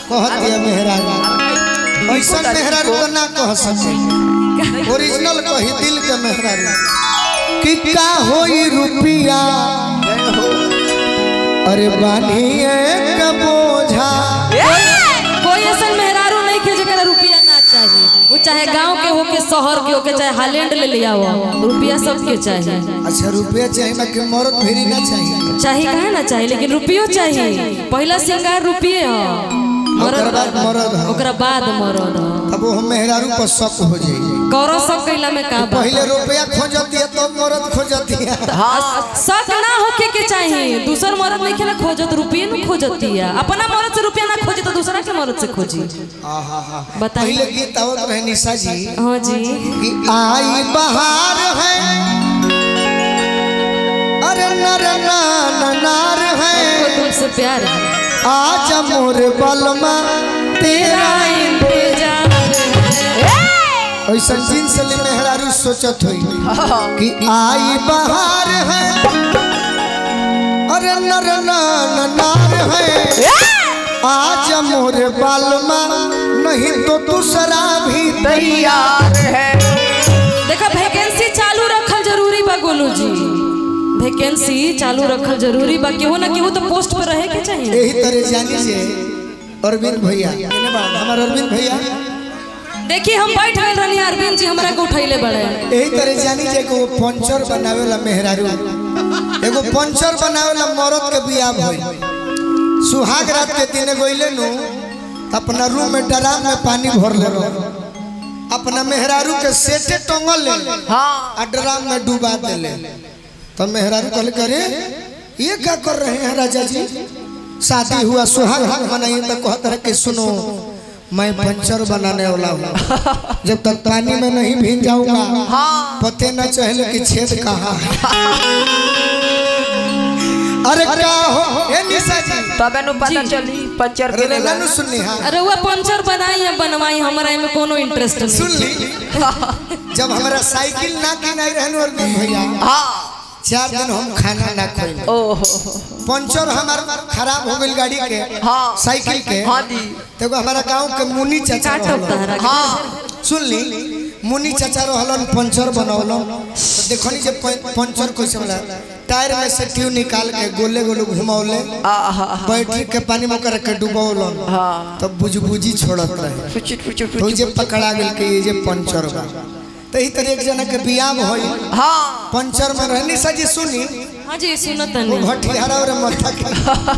कहत दिया मेहरारू ऐसा मेहरारू तो ना कह सके ओरिजिनल कही दिल के मेहरारू कि का होई रुपिया अरे बानिए के बोझा कोई ऐसा मेहरारू नहीं के जरा रुपया ना चाहिए वो चाहे गांव के हो के शहर के हो के चाहे हालैंड ले लिया हो रुपया सबके चाहिए अच्छा रुपया चाहिए ना कि मरद फिरी ना चाहिए चाहिए कहे ना चाहिए लेकिन रुपयो चाहिए पहला श्रृंगार रुपये हो ओकर बाद मरद हो। ओकरा बाद मरद हो तब वो हम मेहरारू पर शक हो जाई कौरव सब कैला में का बात पहले रुपया खोजती है तो मरद खोजती है शक ना होके के चाहिए दूसर मरद नहीं खेला खोजत रुपये न खोजती है अपना मरद से रुपया ना खोजे तो दूसरा के मरद से खोजी आहा बताइए। पहले गीत आवत रहे निशा जी हाँ जी कि आई बहार है अरे नर नान नार वो है तुमसे प्यार है आज मोर बलमा तेरा इंतजार है ऐसा जिन से मेहरारू सोचत हुई कि आई बहार है अरे नर नान नार है आज मोर बलमा नहीं तो दूसरा भी तैयार है देखा वैकेंसी चालू रखल जरूरी बा गोलू जी वैकेंसी चालू रखल जरूरी बा केहू ना केहू तो पोस्ट पर रहे के चाहिए यही तरह जानी से अरविंद भैया हमार अरविंद भैया देखिए हम बैठ गए रहनी अरविंद जी हमरा के उठैले बड़े यही तरह जानी जे को पंचर बनावेला मेहरारू एगो पंचर बनावेला मरद के बियाह भइल सुहाग रात के दिन गइले नु त अपना रूम में ड्राम में पानी भर ले रहो अपना मेहरारू के सेटे टंगल ले हाँ आ ड्राम में डुबा देले तो मेहरारू कहले करे ये क्या कर रहे हैं राजा जी शादी हुआ सुहाग रात मनाइए तो कहता है कि सुनो मैं पंचर बनाने वाला हूँ जब तक पानी में नहीं भीग जाऊंगा हाँ पते न चहले कि छेद कहाँ है अरे क्या हो ए निशा जी तबे नु पता चली पंचर के अरे लानु सुननी हाँ अरे वो पंचर बनाई या बनवाई हमारा में कोनो इंटरेस्ट सुन नहीं ली जब हमारा साइकिल ना किनाई रहनु और भैया हाँ चार दिन हम खाना ना खोई ओहो पंचर हमार खराब हो गई गाड़ी के हाँ साइकिल के हाँ जी तो हमारा गांव के मुनी चाचा काटब रहलन। तहरा के। हाँ सुन ली मुनी चाचा रहलन पंचर बनौलन तो देखनी जे प- पंचर कैसे होला टायर में से ट्यूब निकाल के गोले गोले घुमौले आहा बैटरी के पानी में कर के डुबौलन हाँ तब बुझबुझी छोड़त रहे फुचुट फुचुट तो जे फुचुट पकड़ा गेल के ये जे पंचर बा तो ई तरह एक जना के बियाह होई हाँ पंचर में रहनी सजी सुनी हाँ जी सुनत वो नहीं घटियारा और मथा के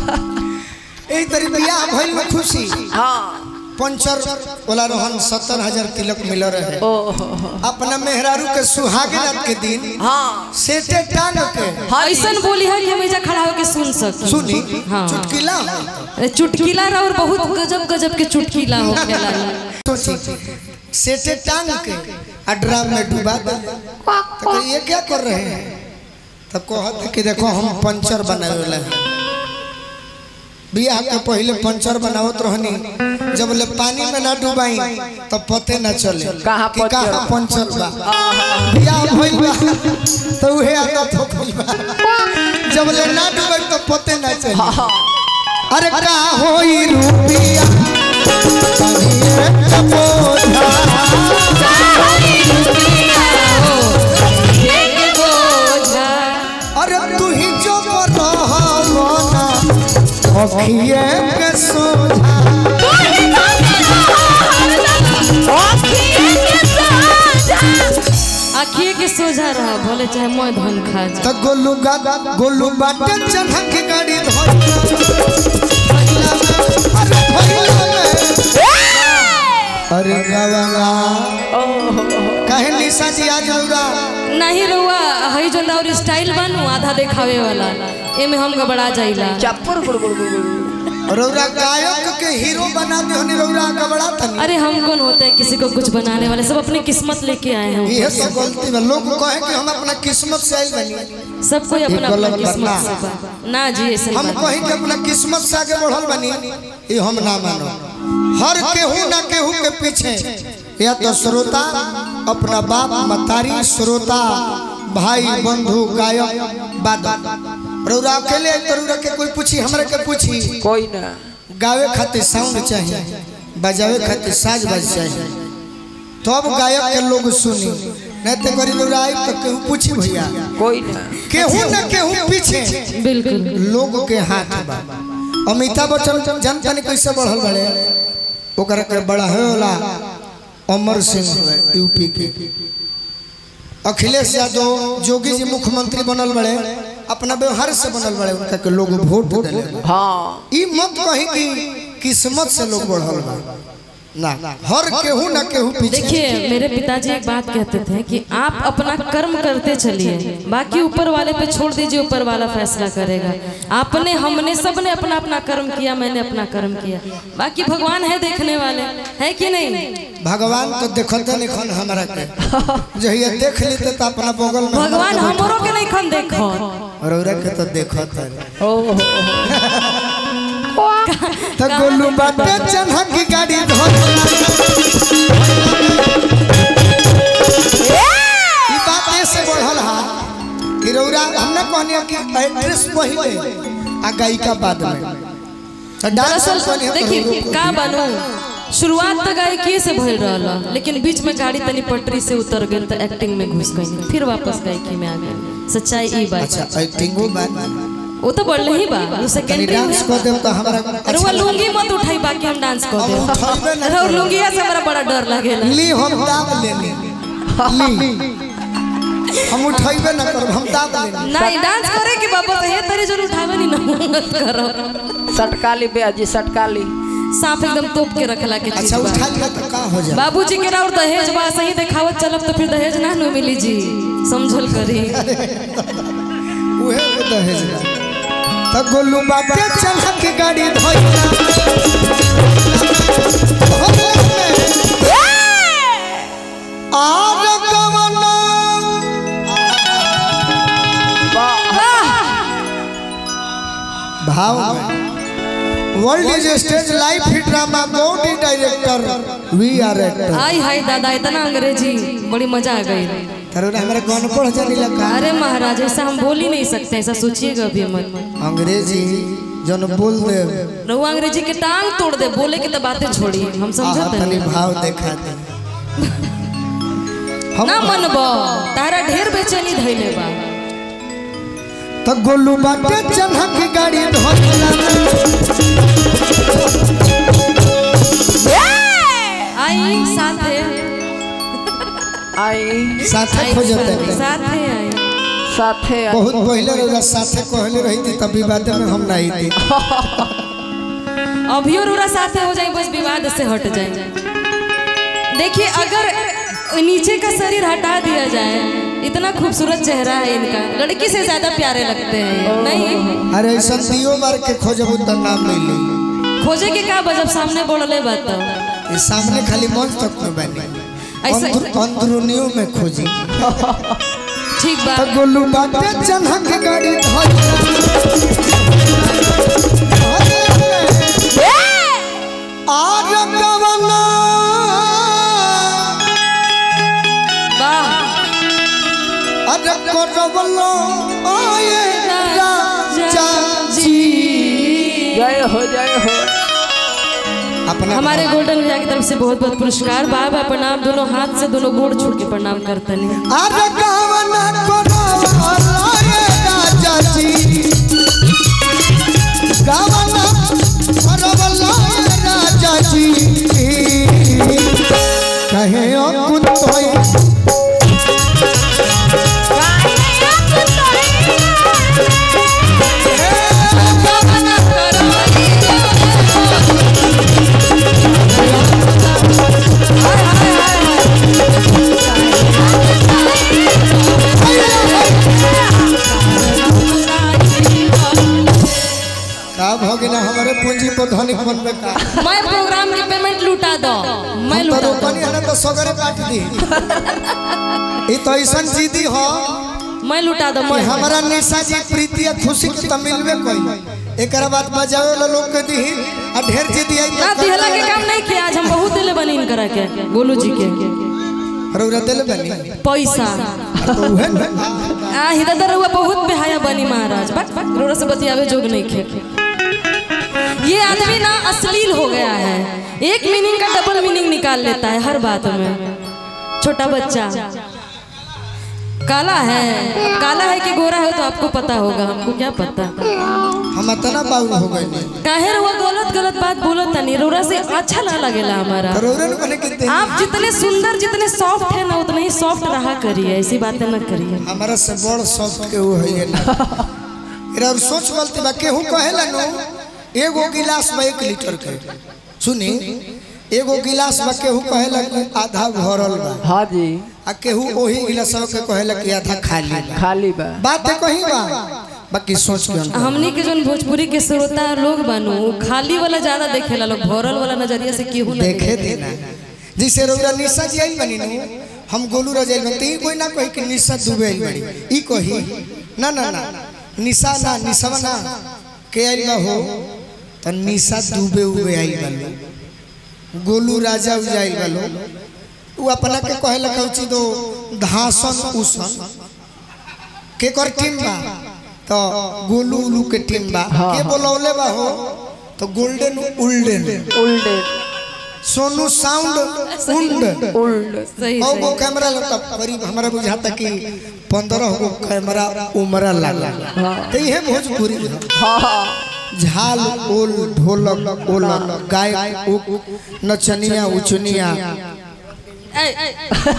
एही तरह बियाह भइल में खुशी हाँ पंचर वाला रोहन सत्तर हजार तिलक मिल रहे ओहो अपना मेहरारू के सुहाग रात के दिन हाँ सेटे टांग के हाँ जी। ऐसा बोली है कि हमेशा खड़ा होके सुन सकी सुनी हाँ चुटकिला अरे चुटकिला रहा और बहुत गजब गजब के चुटकिला हो खेला सोची सेटे टांग के आ ड्राम में डुबा दे तो कहे, ये क्या कर रहे हैं तब कहते कि देखो हम पंचर बनावे वाला हैं बियाह के पहले पंचर बनावत रहनी जब ले पानी में ना डुबाई तब पते ना चले कहाँ कि पंचर कहाँ पंचर बा बियाह भइल बा तो उहे आदत हो गइल बा जब ले ना डुबाई तो पते ना चले अरे का होई रुपिया कहिए कपोधा अरे तू ही जो रहना अखिए के सोझा आखिए के सोझा रहा भले चाहे मैं धन खा जा त गोलू गा गोलू बाटे चढ़ा के गाड़ी धोई अरे भइला में अरे गवाला कहे निशा जी आज रौरा नहीं रहुआ हई जो और स्टाइल बनू आधा देखावे वाला एमे हम गबड़ा जाइला चप्पर गुड़ गुड़ गुड़ गुड़ रौरा गायक के हीरो बना दे होनी रौरा गबड़ा तनी अरे हम कौन होते हैं किसी को कुछ बनाने वाले सब अपनी किस्मत लेके आए हैं ये सब गलती बा लोग कहे कि हम अपना किस्मत से आइल बनी सब कोई अपना अपना गलत किस्मत बात से बा। ना जी ऐसे हम कहीं के अपना किस्मत से आगे बढ़ल बनी ये हम ना मानो हर केहू ना केहू के पीछे या तो श्रोता अपना बाप मतारी श्रोता भाई बंधु गायक बादक रौरा अकेले तो रौरा के कोई पूछी हमरा के पूछी कोई ना गावे खातिर साउंड चाहिए बजावे खातिर साज बाज चाहिए तब गायक के लोग सुनी नहीं तो गरीब लोग आई तो केहू पूछी भैया कोई ना केहू न केहू पीछे बिल्कुल लोग के हाथ बा अमिताभ बच्चन जनता ने कैसे बढ़ल बड़े ओकरा के बड़ा होला अमर सिंह हुए यूपी के अखिलेश यादव जोगी जी मुख्यमंत्री बनल बड़े अपना व्यवहार से बनल बड़े उनका के लोग वोट दिले हाँ ई मत कही कि किस्मत से लोग बढ़ल बा ना हर केहू ना केहू पीछे देखिए मेरे पिताजी एक बात कहते थे कि आप अपना कर्म करते चलिए बाकी ऊपर वाले पे छोड़ दीजिए ऊपर वाला फैसला करेगा आपने हमने सबने अपना अपना कर्म किया मैंने अपना कर्म किया बाकी भगवान है देखने वाले है कि नहीं भगवान तो देखते नहीं खन हमारा के जहिया देख लेते तो अपना बगल में भगवान हमरों के नहीं खन देखो और औरा के तो देखत है ओ तो गोलू बाटे चन्हा की गाड़ी धोला ई बात ऐसे बढ़ल हा कि रौरा हमने कहनी कि एड्रेस पहिले आ गायिका बाद में तो डांस दरअसल देखिए का बनू शुरुआत तो गायकी से भइल रहल लेकिन बीच में गाड़ी तनी पटरी से उतर गई तो एक्टिंग में घुस गई फिर वापस गायकी में आ गई सच्चाई ई बात अच्छा एक्टिंगो बाद वो तो बढ़ले ही बा वो तनी सेकेंडरी डांस कर देम तो हमरा अरे वो लुंगी मत उठाई बाकी हम डांस कर हम दे उठाइबे ना अरे वो लुंगिया से हमरा बड़ा डर लागेला ली हम दाब लेनी ली हम उठाइबे ना करब हम दाब लेनी नहीं डांस करे के बाबा तो ये तरी जरूर उठावे नहीं ना मत करो सटकाली ब्याजी सटकाली सांप एकदम तोप के रखला के चीज अच्छा बा उठा लिया तो का हो जाए बाबूजी के और दहेज बा सही देखावत चलब तो फिर दहेज ना नु मिली जी समझल करी उहे के दहेज बा त गोलू बाटे चढ़ा के गाड़ी धोइला आर कवना भाव world is stage life hit drama god director we are actor आई हाय दादा इतना अंग्रेजी बड़ी मजा आ गई करो हमारे कौन पढ़ जानी लगा अरे महाराज ऐसा हम बोल ही नहीं सकते ऐसा सोचिएगा अभी मत अंग्रेजी जन बोल दे रहुआ अंग्रेजी के टांग तोड़ दे बोले के तो बातें छोड़ी हम आहा समझते तनी हैं भाव देखा दे हम ना मनबो तारा ढेर बेचैनी धैले बा तो गोलू बाटे चन्हा की गाड़ी धोला आई साथे आई साथे आई खोजते हैं साथे आई साथे आई। बहुत पहले रहा साथे कहले रही थी तब विवाद में हम नहीं थी अभियो रूरा साथे हो जाए बस विवाद से हट जाए देखिए अगर नीचे का शरीर हटा दिया जाए इतना खूबसूरत चेहरा है इनका लड़की से ज्यादा प्यारे लगते हैं ये। नहीं अरे ऐसा दियो बार के खोजबू तो नाम मिली खोजे के का बजब सामने बोलले बात तो ये सामने खाली मंच तक में बनी ऐसा- अंदर- अंदरूनियों में खोजी ठीक बा तो गोलू बाटे चन्हा की गाड़ी धोला आर कवना वाह अरे करवलो आए राजा जी जय हो जय हो अपना हमारे गोल्डन भैया की तरफ से बहुत बहुत पुरस्कार बार बार प्रणाम दोनों हाथ से दोनों गोड़ छू के प्रणाम करते हैं अरे कवना करवलो आए राजा जी कवना करवलो आए राजा जी कहे ओ कुतोई का भगिना हमारे पूंजी पर धनिक बनबे का मैं प्रोग्राम की पेमेंट लुटा दो मैं तो लुटा दो रोपनी है ना तो सगरे काट दी ई तो ऐसा जीदी हो मैं लुटा दो कि मैं हमारा निशा जी प्रीति या खुशी के तो मिलबे कोई एकरा बाद बजावे वाला लोग के दी आ ढेर जीदी आई ना दिहला के काम नहीं किया आज हम बहुत दिले बनी इनकरा के गोलू जी के रौरा दिल बनी पैसा तो उहे ना आ हिदा रहुआ बहुत बेहाया बनी महाराज बक बक रोड़ा से बतियावे जोग नहीं खे ये आदमी ना अश्लील हो गया है एक मीनिंग का डबल मीनिंग निकाल लेता है हर बात में छोटा बच्चा काला है काला है कि गोरा है तो आपको पता होगा हमको क्या पता हम इतना बाउल हो गए नहीं काहे वो गलत गलत बात बोलत नहीं रोरा से अच्छा ना लगेला हमारा रोरन बने के दे आप जितने सुंदर जितने सॉफ्ट है ना उतने ही सॉफ्ट रहा करिए ऐसी बातें न करिए हमारा से बड़ सॉफ्ट के वो है ना इरा और सोच बोलते बा केहू कहेला नो एगो गिलास में एक लीटर के सुनी एगो गिलास में केहू कहेला कि आधा भरल बा हाँ जी आ केहू ओही गिलास के कहेला कि आधा खाली बा खाली बा बात है कहीं बा बाकी सोच के अंतर। हमनी के जोन भोजपुरी के श्रोता लोग बानू उ खाली वाला ज्यादा देखेला लोग भरल वाला नजरिया से केहू ना देखे देना जैसे रौरा निशा जी आई बनी नु हम गोलू रजाइल में ती कोई ना कही कि निशा दुबे आई बड़ी ई कही ना ना ना निशा ना निशा ना के आई बा हो त निशा दुबे उबे आई बालो गोलू राजा उजाइल बालो उ अपना के कहे लखौ छी दो धासन उसन के कर टीम बा तो गोलू उलू के टीम बा के बोलौले बा हो तो गोल्डन उल्डन उल्टे सोनू साउंड उंड उल्ट सही और सही वो कैमरा लगता करीब हमारा बुझाता कि पंद्रह गो कैमरा उमरा लगा तो ये भोजपुरी है। हाँ झाल ओल ढोलक ओलक गायक उक नचनिया उचनिया ए, ए,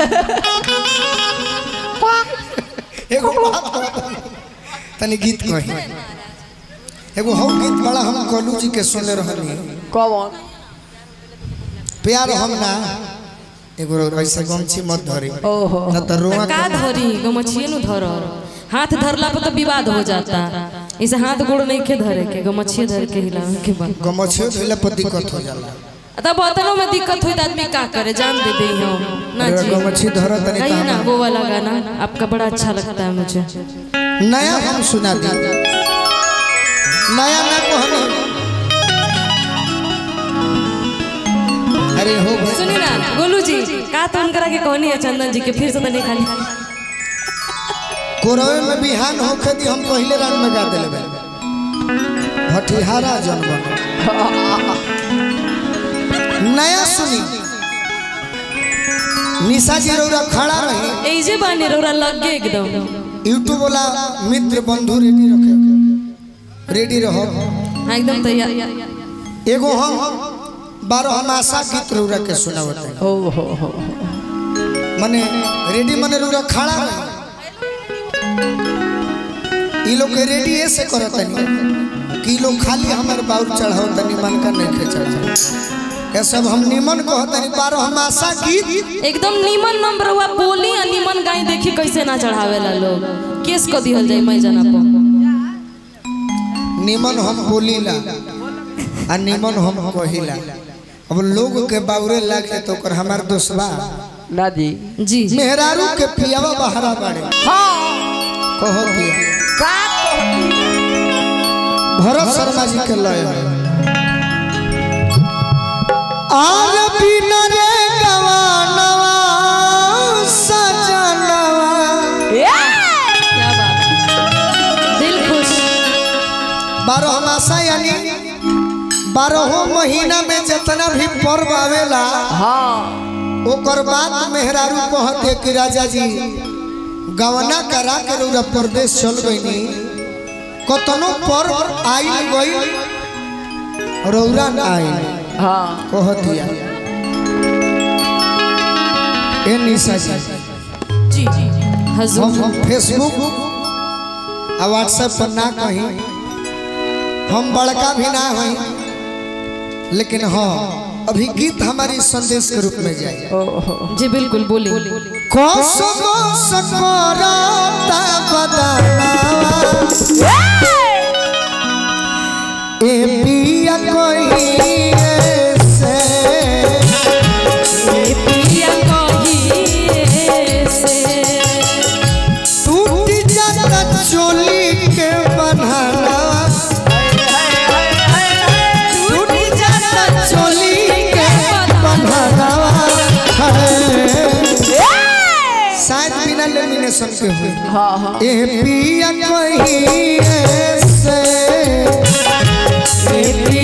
एगो बात कहता। तनी गीत कही एगो हम गीत बड़ा हम कलू जी के सुनले रहनी कौन प्यार हम ना एगो ऐसे गमछी मत धरी ओहो ना तो रोआ का धरी गमछिए नु धर हाथ धरला पर तो विवाद हो जाता इसे हाथ गोड़ नहीं के धरे के गमछिए धर के हिलावे के बाद गमछियो धइला पर दिक्कत हो जाला तब बतनों में दिक्कत हुई तो आदमी का करे जान दे दे हम ना अगर जी गमछी धर तनी तो कहिए ना हम- वो वाला गाना आपका बड़ा अच्छा लगता है मुझे नया हम सुना दी नया ना कहनी अरे हो भाई सुनिए ना गोलू जी का तो उनकरा के कहनी है चंदन जी के फिर से तो नहीं खाली कोरवे में बिहान होखे दी हम पहले रान में गा देले बे भटिहारा जनबन नया सुनी निशा जी रौरा खड़ा रही ऐजे बानी रोरा लग गए एकदम यूट्यूब वाला मित्र बंधु रेडी रखे रेडी रहो हाँ एकदम तैयार एगो हम बारह हम आशा गीत रौरा के सुनावत है ओहो हो मने रेडी मने रौरा खड़ा रही ई लोग के रेडी ऐसे करत नहीं कि ई लोग खाली हमर बाउल चढ़ाओ तनी मन का नहीं खे चढ़ाओ ये सब हम निमन कहत नहीं बारह हम आशा गीत एकदम नीमन नंबर हुआ बोली आ नीमन गाय देखी कैसे ना चढ़ावेला लोग केस को दिहल जाए मैं जना पर निमन हम बोलीला आ निमन हम कहिला अब लोग के बाउरे लागे तो ओकर हमार दोस्तबा ना जी जी जी मेहरारू के पियावा बहरा बाड़े हाँ कहो दिया का कहती भरत शर्मा जी के लय है आर बिन रे गवानवा सजनवा क्या बात दिल खुश बारह मासा यानी बारहों महीना में जितना भी पर्व आवेला हाँ ओकर बाद मेहरारू कहते कि राजा जी गवना करा के रौरा प्रदेश चल गईनी कतनो पर्व आई गई रौरा ना आई हाँ कहतिया ए निशा जी जी जी हजूर हम फेसबुक आ व्हाट्सएप पर ना कहीं हम बड़का भी ना हई लेकिन हाँ अभी गीत हमारी संदेश के रूप में जाए ओहो जी बिल्कुल बोली कसम सकरता बदनावा ए पिया कोई से पिया कहिए से टूट जाता चोली के बन्हावा टूट जाता चोली के बन्हावा है। शायद बिना लेमिनेशन के हुई हाँ हाँ ए पिया कोई से ए पिया